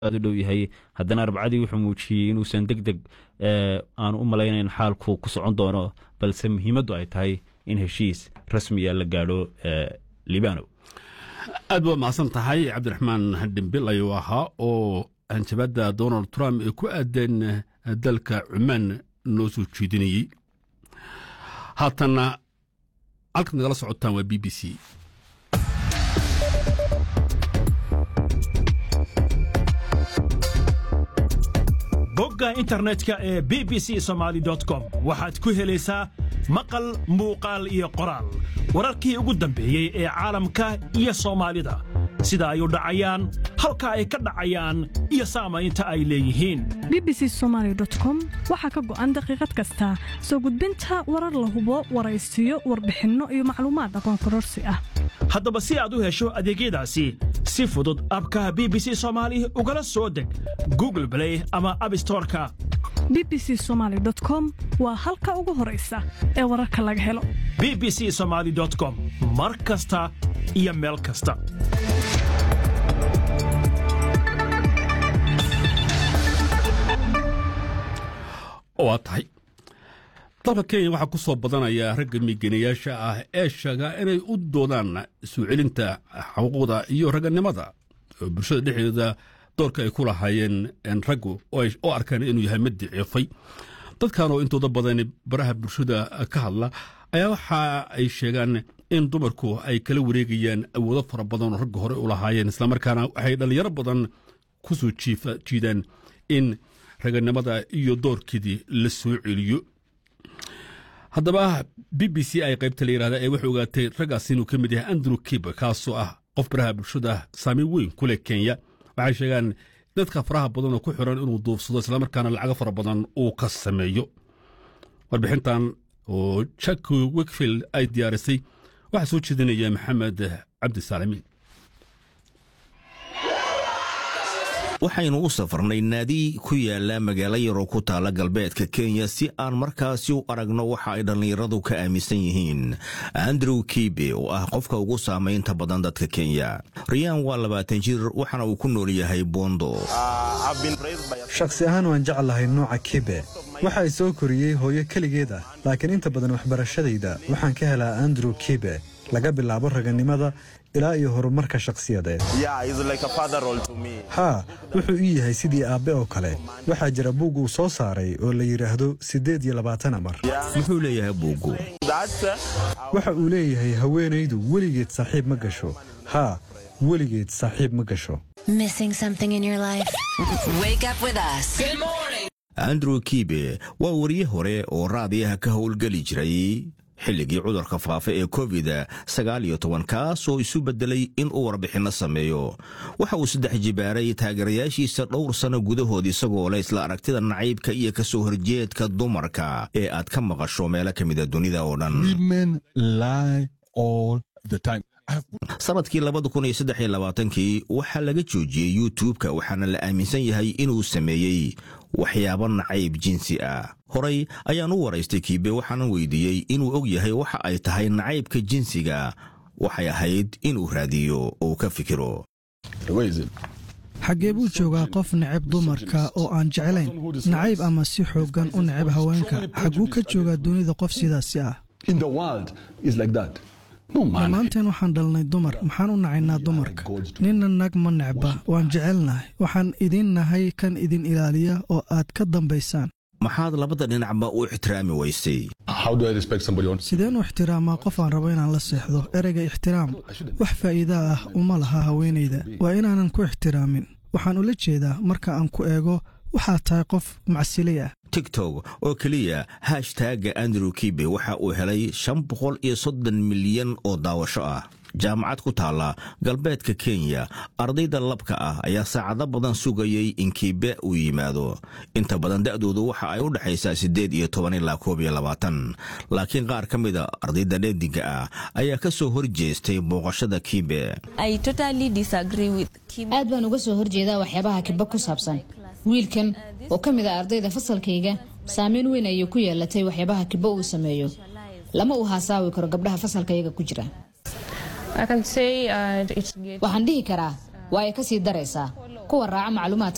aad u dhow yahay haddana arbacadii wuxuu muujiyey inuusan deg deg aanu u malaynayn xaalku ku socon doono balse muhiimaddu ay tahay in heshiis rasmiya la gaadho libano aad waa mahadsan tahay cabdiraxmaan dhimbil ayuu ahaa oo hanjabadda donald trump ee ku aadeen dalka cumaan noo soo jeedinayey haatanna halkaad nagala socotaan waa b b c bogga internetka ee b b c somaali com waxaad ku helaysaa maqal muuqaal iyo qoraal wararkii ugu dambeeyey ee caalamka iyo soomaalida sida ay u dhacayaan halka ay ka dhacayaan iyo saamaynta ay leeyihiin b b c somaali com waxaa ka go'an daqiiqad kasta soo gudbinta warar la hubo waraysiyo warbixinno iyo macluumaad aqoon kororsi ah haddaba si aad u hesho adeegyadaasi si fudud abka b b c soomaali ugala soo deg google blay ama abstoreka b b c somaali com waa halka ugu horaysa ee wararka laga helo b b c somaali com mar kasta iyo meel kasta waa tahay dalka kenya waxaa ku soo badanaya ragga migenayaasha ah ee sheega inay u doodaan soo celinta xuquuqda iyo ragganimada oo bulshada dhexdeeda doorka ay ku lahaayeen raggu oo arkaan inuu yahay mid daciifay dadkan oo intooda badan baraha bulshada ka hadla ayaa waxa ay sheegaan in dumarku ay kala wareegayaan awoodo fara badan oo ragga hore u lahaayeen islamarkaana waxay dhallinyaro badan ku soo jiidaan in raganimada iyo doorkeedii la soo celiyo haddaba b b c ay qaybta la yidhahda ee waxay ogaatay raggaas inuu ka mid yahay andrew kiba kaasoo ah qof baraha bulshada saameyn weyn ku leh kenya waxay sheegaan dadka faraha badan oo ku xiran inuu duufsado islamarkaana lacago fara badan uu ka sameeyo warbixintan oo jack wikfield ay diyaarisay waxaa soo jeedinaya maxamed cabdisaalimiin waxaynu u safarnay naadi ku yaala magaalo yaroo ku taala galbeedka kenya si aan markaasi u aragno waxa ay dhallinyaradu ka aaminsan yihiin andrew kibe oo ah qofka ugu saamaynta badan dadka kenya riyaan waa labaatan jir waxaana uu ku nool yahay bondo shakhsi ahaan waan jeclahay nooca kibe waxa ay soo koriyey hooyo keligeed ah laakiin inta badan waxbarashadayda waxaan ka helaa andrew kibe laga bilaabo raganimada ilaa iyo horumarka shakhsiyadeed haa wuxuu ii yahay sidii aabbe oo kale waxaa jira buug uu soo saaray oo la yidhaahdo siddeed iyo labaatan amar muxuu leeyahay buuggu waxa uu leeyahay haweenaydu weligeed saaxiib ma gasho haa weligeed saaxiib ma gasho andrew kibe waa wariye hore oo raadiyaha ka howlgeli jiray xilligii cudurka faafa ee covid sagaal iyo toban kaas oo isu beddelay in uu warbixinno sameeyo waxa uu saddex jibaaray taageerayaashiisa dhowr sanno gudahood isagoo leh isla aragtida nacaybka iyo ka soo horjeedka dumarka ee aad ka maqasho meelo ka mida dunida oo dhan sanadkii labada kun iyo saddex iyo labaatankii waxaa laga joojiyey yuutubka waxaana la aaminsan yahay inuu sameeyey waxyaabo nacayb jinsi ah horay ayaan u waraystay kiibe waxaanan weydiiyey inuu og yahay waxa ay tahay nacaybka jinsiga waxay ahayd inuu raadiyo oo ka fikiro xaggee buu joogaa qof necab dumarka oo aan jeclayn nacayb ama si xooggan u necab haweenka xagguu ka joogaa dunida qof sidaasi ah dhammaanteen waxaan dhalnay dumar maxaan u nacaynaa dumarka ninna nag ma necba waan jecelnahay waxaan idin nahay kan idin ilaaliya oo aad ka dambaysaan maxaad labada dhinacba u ixtiraami weysay sideen u ixtiraamaa qof aan rabo inaan la seexdo ereyga ixtiraam wax faa'iidaa ah uma laha haweenayda waa inaanan ku ixtiraamin waxaan ula jeedaa marka aan ku eego waxaa tahay qof macsilay ah tigtok oo keliya hashtagga andrew kibe waxa uu helay shan boqol iyo soddon milyan oo daawasho ah jaamacad ku taalla galbeedka kenya ardayda labka ah ayaa saacado badan sugayay in kiibe uu yimaado inta badan da'doodu waxa ay u dhexaysaa siddeed iyo toban ilaa koob iyo labaatan laakiin qaar ka mida ardayda dheediga ah ayaa ka soo hor jeestay booqashada kiibe aad baan uga soo horjeedaa waxyaabaha kibe ku saabsan wiilkan oo ka mid a ardayda fasalkayga saameyn weyn ayay ku yeelatay waxyaabaha kibe uu sameeyo lama uu haasaawi karo gabdhaha fasalkayaga ku jira waxaan dhihi karaa waa ay ka sii daraysaa kuwa raaca macluumaadka